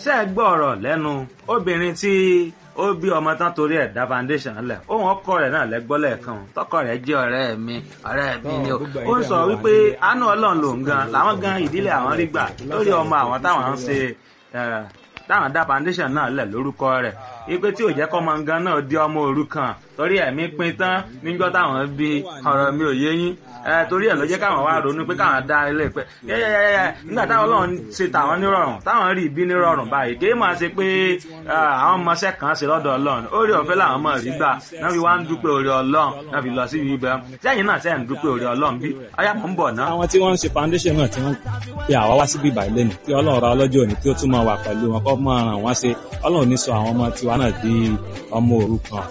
ṣe é gbọ́ ọ̀rọ̀ lẹ́nu obìnrin tí ó bí ọmọ tán torí ẹ̀ dá foundation lẹ̀ ohun ọkọ rẹ̀ náà lẹ́gbọ́ lẹ́ẹ̀kan tọkọ rẹ̀ jẹ́ ọ̀rẹ́ mi ọ̀rẹ́ mi ni o ó ń sọ wípé àánú ọlọ́run lòun gan làwọn gan ìdílé àwọn rí gbà lórí ọmọ àwọn táwọn ń ṣe táwọn dá foundation náà lẹ̀ lórúkọ rẹ̀ ipe tí ò jẹ́ kọ́ ọmọ gan náà di ọmọ òrukàn torí ẹ̀mí pin tán níjọ́ táwọn bí ọ̀rọ̀ mi ò yé yín torí ẹ̀ ló jẹ́ káwọn wá ronú pé káwọn dá ilé pẹ́ yẹ́yẹ́yẹ́ nígbà táwọn ọlọ́run ṣe tàwọn nírọ̀rùn táwọn rí ibi nírọ̀rùn báyìí kí máa ṣe pé àwọn ọmọọṣẹ́ kan ṣe lọ́dọ̀ ọlọ́run orí ọ̀fẹ́ làwọn ọmọ rí gbà náà fi wá ń dúpẹ́ orí ọlọ́run náà fi lọ sí ibi ibẹ̀ sẹ́yìn náà sẹ́yìn dúpẹ́ orí ọlọ́run bí ọyá mọ̀ ń bọ̀ náà. àwọn tí wọ́n ń ṣe foundation náà tí wọ́n pe àwa wá síbí ìbàyìí lẹ́nu kí ọlọ́run ra ọlọ́jọ́ òní kí ó tún máa wà pẹ̀lú wọn kó máa ràn wọ́n ṣe ọlọ́run ní sọ àwọn ọmọ tiwa náà di ọmọ òrukàn